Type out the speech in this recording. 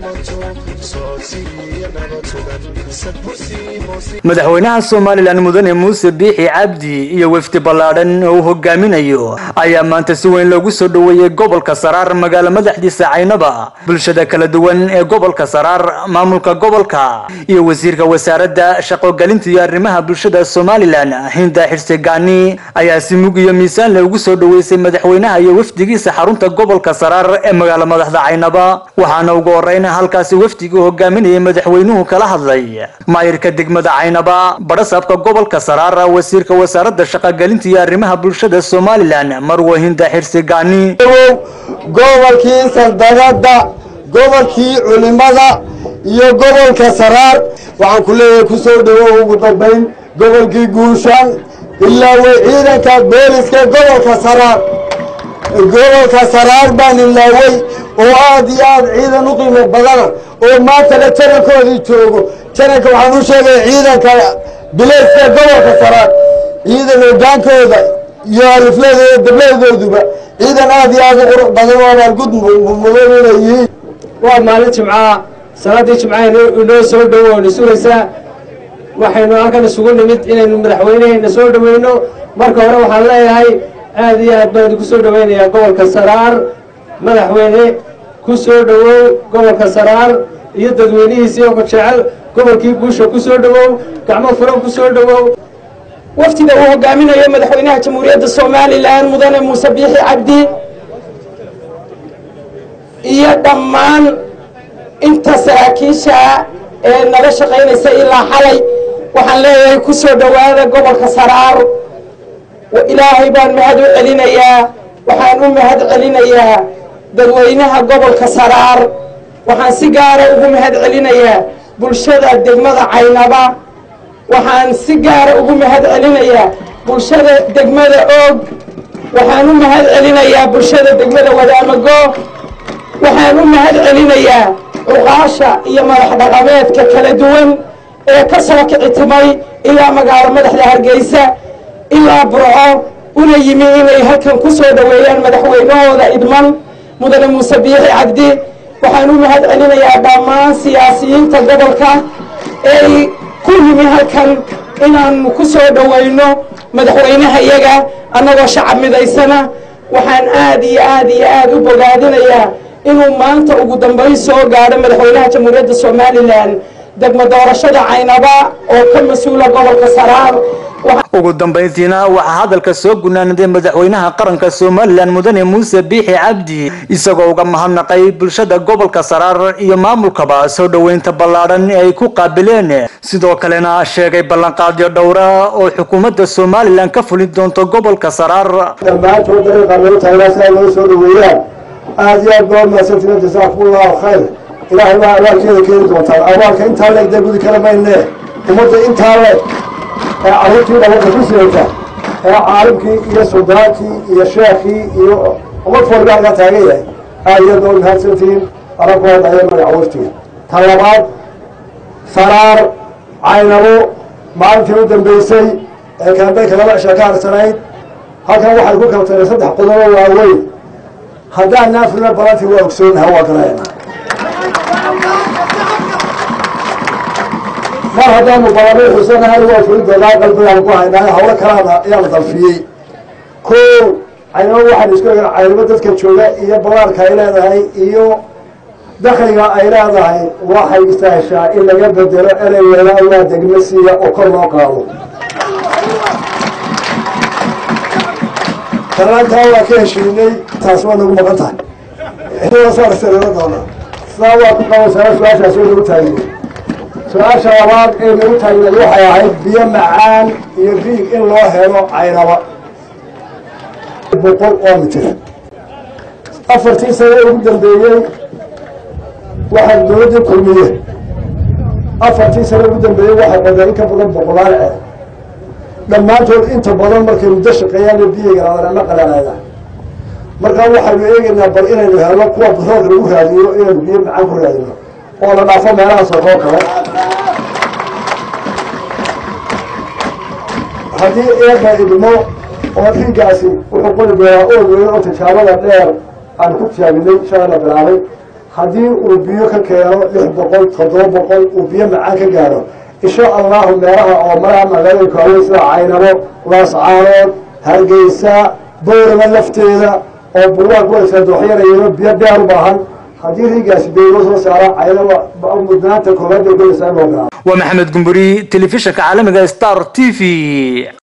madaxweynaha somalilan mudane muuse biixi cabdi iyo wefdi ballaadhan oo uu hogaaminayo ayaa maanta si weyn loogu soo dhoweeyey gobolka saraar magaalo madaxdiisa caynaba bulshada kala duwan ee gobolka saraar maamulka gobolka iyo wasiirka wasaaradda shaqogelinta iyo arrimaha bulshada somalilan hinda xirse gaani ayaa si mug iyo miisaan loogu soo dhoweysay madaxweynaha iyo wafdigiisa xarunta gobolka saraar ee magaalo madaxda caynaba waxaana ugu horeyn halkaasi wafdigii hogaaminayay madaxweynuhu kala hadlay maayirka degmada caynaba badhasaabka gobolka saraar wasiirka wasaaradda shaqogelinta iyo arrimaha bulshada somalilan marwo hinda xirse gaani gobolkii saldagada gobolkii culimada iyo gobolka saraar waxaan ku leeyahay ku soo dhowow ugu dambayn gobolkii guushaan ilaa way ciidanka booliska gobolka saraar gobolka saraar baan ilaawey oo aad iyo aad ciidan u qiimo badana oo maantana janankoodii joogo jananka waxaan u sheegaya ciidanka bilayska gobolka saraar ciidan hogaankooda iyo alifladooda dabladooduba ciidan aad iyo aad u qurux badan oo abaalgud mudan inay yihiin waa maalin jimcaha salaadii jimcaha inoo soo dhowo na sugaysaa waxaynu halkan isugu nimid inaynu madaxweyneheyna soo dhoweyno marka hore waxaan leeyahay aad iyo aad baan idinku soo dhoweynayaa gobolka saraar madaxweyne ku soo dhowow gobolka saraar iyo dadweynihiisii oo jecel gobolkii guusha ku soo dhowow gacmo furan ku soo dhowow waftiga uu hogaaminayo madaxweynaha jamhuuriyadda somalilan mudane muuse biixi cabdi iyo dhammaan inta saraakiisha ee nala shaqaynaysa ilaa xalay waxaan leeyahay ku soo dhowaada gobolka saraar ilaahay baan mahad u celinayaa waxaan u mahad celinayaa dadweynaha gobolka saraar waxaan si gaara ugu mahad celinayaa bulshada degmada caynaba waxaan si gaara ugu mahad celinayaa bulshada degmada oog waxaan u mahad celinayaa bulshada degmada wadaamago waxaan u mahad celinayaa cuqaasha iyo madax dhaqameedka kala duwan ee ka soo kicitimay ilaa magaalo madaxda hargeysa ilaa burco una yimi inay halkan ku soo dhoweeyaan madaxweynahooda idman mudane muuse biixi cabdi waxaan u mahad celinayaa dhammaan siyaasiyiinta gobolka ee ku yimi halkan inaanu ku soo dhoweyno madaxweynaha iyaga annagoo shacab midaysana waxaan aad iyo aad iyo aad u bogaadinayaa inuu maanta ugu dambayn soo gaadho madaxweynaha jamhuuriyadda somalilan degmo doorashada caynaba oo ka mas-uula gobolka saraar ugu dambayntiina waxaa hadalka soo gunaanaday madaxweynaha qaranka somalilan mudane muuse biixi cabdi isagoo uga mahadnaqay bulshada gobolka saraar iyo maamulkaba soo dhoweynta ballaadhan ee ay ku qaabileen sidoo kalena sheegay ballanqaadyo dhowra oo xukuumadda somalilan ka fulin doonto gobolka saraar dhammaantood dariiqa loo taagnaa si ay loo soo dhoweeyaan aad iyo aad baa mahadsantiin jasaakumullahu khayr ilaahay baa abaalkeeda keeni doontaan abaalka intaa leeg dee gudi kala maynee ummadda intaa leeg ee carruurtii dhabarka ku sidayta ee caalimkii iyo suldaankii iyo sheekii iyo ummad walba halkaa taagan yahay aad iyo aad baa mahadsantiin arabkood ayaa magaca waftiga ta labaad saraar caynabo maalintii u dambeysay ee kaambeynka laba cisha ka harsanayd halkan waxay ku kala tageen saddex qodobo waaweyn haddaan naafrina balantii waa ogsoonaha waa garanayna mar haddaanu balanay xusanahay waa fulidoonaa qalbigaan ku haynaa hawlo kalaana ayaana dalfiyey ko caynabo waxaan isku egan caynabo dadka jooga iyo balaarka ay leedahay iyo dakliga ay leedahay waxay istaashaa in laga bedelo erey weelaa waa degme siiya oo kor loo qaado kanaantaa waa ka heshiinay taas waa nagu maqan tahay saarsareero doona sidaa waa ku qabansaa su-aashaas oo nagu taagiyey su-aasha labaad ee nagu taagneed waxay ahayd biyo macaan iyo biig in loo helo caynaba boqol oo mitir afartii sano ugu dambeeyey waxaa dowladdii kulmiye afartii sano ugu dambeeyey waxay qodeen in ka badan boqolaal ceeb dhammaantood inta badan markay muddo shaqeeyaan biyiga ama qalanaada markaa waxaynu eegaynaa bal inaynu helno kuwa baroorka lagu raadiyo inaynu biyo macaan ku raadino oo la dhaafo meelahaas oo koo kale haddii eeba idmo oo dhiiggaasi wuxuu qori doonaa ood weyn oo tijaabada dheer aan ku tijaabinay shalay la bilaabay haddii uu biyo ka keeno lix boqol toddoba boqol uu biyo macaan ka gaadho insha allahu meelaha oo maraha magaalooyinka waaweyn sida caynabo laascaanood hargeysa boorama lafteeda oo buuraa kuwaysa dooxyanayano biyo dheer u baahan haddii riigaasi beego soo saara caynaba mudnaanta koobaad bay gelaysaa in loo gaaro waa maxamed gumburi telefishinka caalamiga star t v